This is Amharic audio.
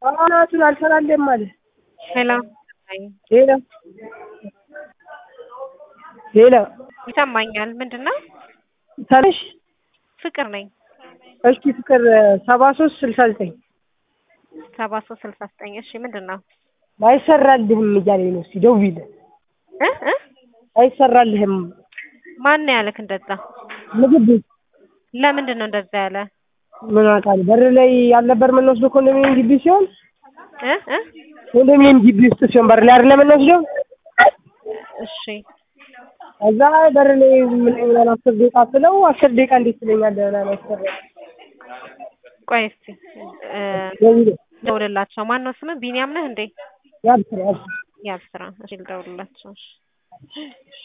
አናቱን አልሰራልህም አለ። ሄሎ ሄሎ ሄሎ ይሰማኛል። ምንድን ነው? ተነሽ ፍቅር ነኝ። እስኪ ፍቅር ሰባ ሶስት ስልሳ ዘጠኝ ሰባ ሶስት ስልሳ ዘጠኝ እሺ ምንድን ነው? አይሰራልህም እያለኝ ነው። እስኪ ደውይለት። እ እ አይሰራልህም ማን ነው ያለክ እንደዛ? ምግብ ቤት ለምንድን ነው እንደዛ ያለ? ምን አውቃለሁ። በር ላይ ያልነበር የምንወስደው ኮንዶሚኒየም ግቢ ሲሆን እ እ ኮንዶሚኒየም ግቢ ውስጥ ሲሆን በር ላይ አይደለም የምንወስደው። እሺ እዛ በር ላይ ምን ይሆናል አስር ደቂቃ ስለው አስር ደቂቃ እንዴት ትለኛለህ? ምናምን ያስፈራ ቆይ እስኪ እ ደውይለት። ደውልላቸው። ማን ነው ስምህ? ቢኒያም ነህ እንዴ? ያብስራ ያብስራ ያብስራ። እሺ ልደውልላቸው። እሺ